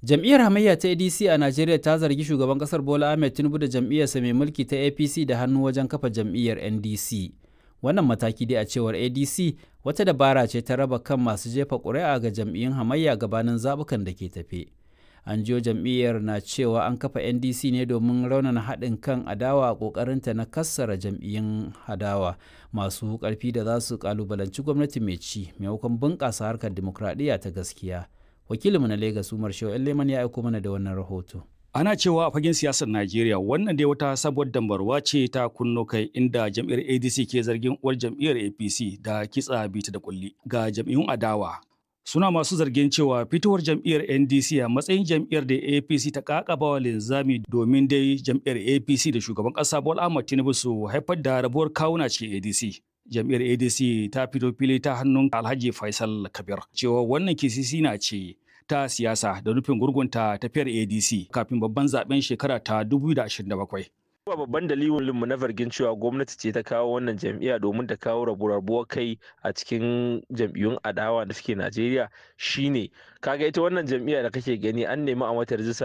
Jam'iyyar hamayya ta ADC a Najeriya ta zargi shugaban kasar Bola Ahmed Tinubu da jam'iyyarsa mai mulki ta APC da hannu wajen kafa jam'iyyar NDC. Wannan mataki dai a cewar ADC wata dabara ce ta raba kan masu jefa ƙuri'a ga jam'iyyun hamayya gabanin zaɓukan da ke tafe. An jiyo jam'iyyar na cewa an kafa NDC ne domin raunana haɗin kan adawa a ƙoƙarinta na kassara jam'iyyun adawa masu ƙarfi da za su ƙalubalanci gwamnati mai ci maimakon bunƙasa harkar dimokuraɗiyya ta gaskiya. wakilinmu na Legas Umar Shehu Leman ya aiko mana da wannan rahoto. Ana cewa a fagen siyasar Najeriya wannan dai wata sabuwar dambarwa ce ta kunno kai inda jam'iyyar ADC ke zargin uwar jam'iyyar APC da kitsa bita da kulli ga jam'iyyun adawa. Suna masu zargin cewa fitowar jam'iyyar NDC a matsayin jam'iyyar da APC ta kakaba wa linzami domin dai jam'iyyar APC da shugaban ƙasa Bola Ahmed Tinubu su haifar da rabuwar kawuna cikin ADC. jam'iyyar adc ta fito fili ta hannun alhaji faisal kabir cewa wannan kisisi na ce ta siyasa da nufin gurgunta tafiyar adc kafin babban zaben shekara ta 2027 Ba babban dalilin mu na zargin cewa gwamnati ce ta kawo wannan jam'iyya domin ta kawo rabuwar kai a cikin jam'iyyun adawa da suke Najeriya shine kaga ita wannan jam'iyya da kake gani an nemi a mata rijista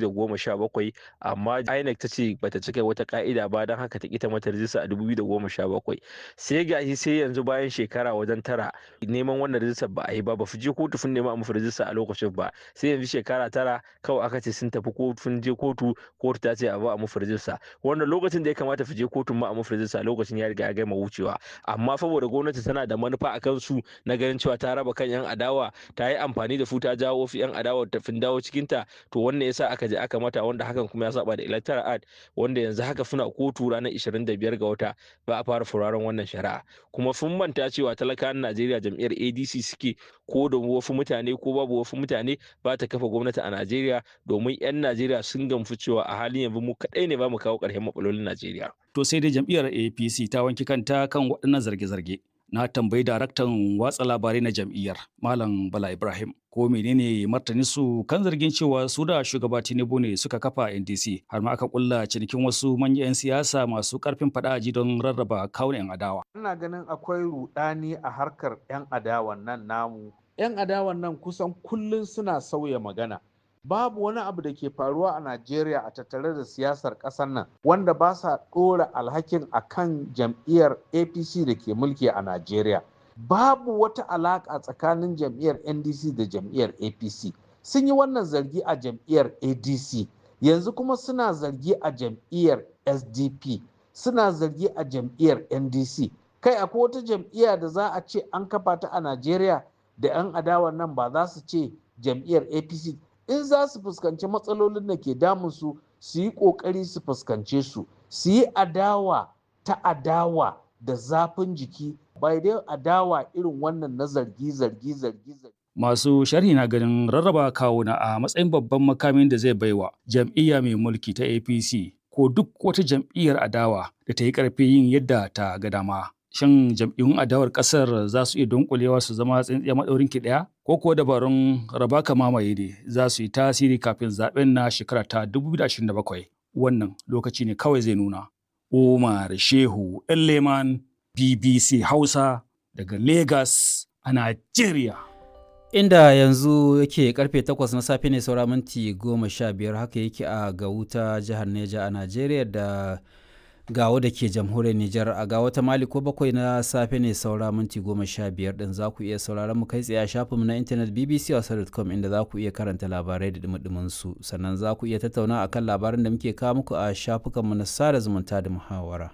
2017 amma INEC ta ce bata cika wata ka'ida ba don haka ta kita mata rijista a 2017 sai gashi sai yanzu bayan shekara wajen tara neman wannan rijistar ba a yi ba ba fi je kotu sun nema a musu rijista a lokacin ba sai yanzu shekara tara kawai aka ce sun tafi kotu sun je kotu kotu ta ce a ba a musu rijista wanda lokacin da ya kamata su je kotun ma a musu rijista lokacin ya riga ya gama wucewa amma saboda gwamnati tana da manufa a kansu na ganin cewa ta raba kan yan adawa ta yi amfani da su ta jawo fi yan adawa ta fin dawo cikin ta to wannan yasa aka je aka mata wanda hakan kuma ya saba da electoral act wanda yanzu haka suna kotu ranar 25 ga wata ba a fara furaren wannan shari'a kuma sun manta cewa talakawan Najeriya jam'iyyar ADC suke ko da wasu mutane ko babu wasu mutane ba ta kafa gwamnati a Najeriya domin 'yan Najeriya sun gamsu cewa a halin yanzu mu kaɗai ne ba mu kawo ƙarshen matsalolin Najeriya. To sai dai jam'iyyar APC ta wanki kanta kan waɗannan zarge-zarge. Na tambayi daraktan watsa labarai na jam'iyyar Malam Bala Ibrahim ko menene martani su kan zargin cewa su da shugaba Tinubu ne suka kafa NDC har ma aka kulla cinikin wasu manyan 'yan siyasa masu karfin fada ji don rarraba kawun 'yan adawa. Ina ganin akwai rudani a harkar 'yan adawan nan namu. 'Yan adawan nan kusan kullum suna sauya magana. babu wani abu da ke faruwa a Najeriya a tattare da siyasar ƙasar nan wanda ba sa ɗora alhakin a kan jam'iyyar APC da ke mulki a Najeriya. Babu wata alaƙa tsakanin jam'iyyar NDC da jam'iyyar APC. Sun yi wannan zargi a jam'iyyar ADC, yanzu kuma suna zargi a jam'iyyar SDP, suna zargi a jam'iyyar NDC. Kai akwai wata jam'iyya da za a ce an kafa ta a Najeriya da 'yan adawan nan ba za su ce jam'iyyar APC in za su fuskanci matsalolin da ke damunsu su yi ƙoƙari su fuskance su su yi adawa ta adawa da zafin jiki bai dai adawa irin wannan na zargi zargi zargi zargi Masu sharhi na ganin rarraba kawuna a matsayin babban makamin da zai baiwa jam'iyya mai mulki ta APC ko duk wata jam'iyyar adawa da ta yi ƙarfi yin yadda ta ga dama. Shin jam'iyyun adawar ƙasar za su iya dunkulewa su zama tsintsiya maɗaurin ki ɗaya? Ko kuwa dabarun raba ka mamaye ne za su yi tasiri kafin zaɓen na shekara ta 2027? Wannan lokaci ne kawai zai nuna. Umar Shehu Leman BBC Hausa daga Lagos a Najeriya. Inda yanzu yake karfe 8 na safe ne saura minti 15 haka yake a Gauta jihar Neja a Najeriya da gawo da ke jamhuriyar Nijar a gawo ta Mali ko bakwai na safe ne saura minti goma sha biyar din za ku iya sauraron mu kai tsaye a shafinmu na intanet bbc.com inda za ku iya karanta labarai da dumudumin su sannan za ku iya tattauna akan labaran da muke kawo muku a shafukanmu na sada zumunta da muhawara.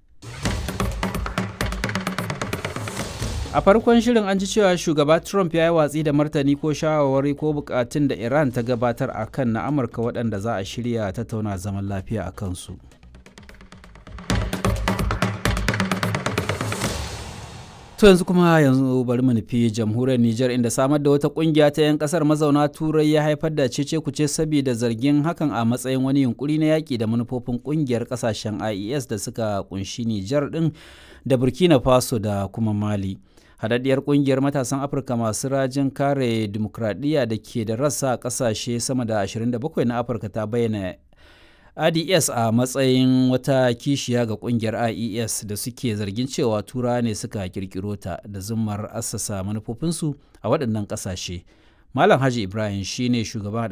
a farkon shirin an ji cewa shugaba trump ya yi watsi da martani ko shawarwari ko bukatun da iran ta gabatar a kan na amurka waɗanda za a shirya tattauna zaman lafiya a kansu. To yanzu kuma yanzu bari mu nufi jamhuriyar Nijar inda samar da wata kungiya ta 'yan kasar mazauna turai ya haifar da cece kuce saboda zargin hakan a matsayin wani yunkuri na yaƙi da manufofin kungiyar kasashen IES da suka kunshi Nijar din da Burkina Faso da kuma Mali. Hadaddiyar kungiyar matasan Afirka masu rajin kare dimokuraɗiyya da ke da rassa a ƙasashe sama da 27 na Afirka ta bayyana ads a matsayin wata kishiya ga kungiyar ies da suke zargin cewa tura ne suka kirkiro ta da zummar assasa manufofinsu a waɗannan ƙasashe malam haji ibrahim shine shugaban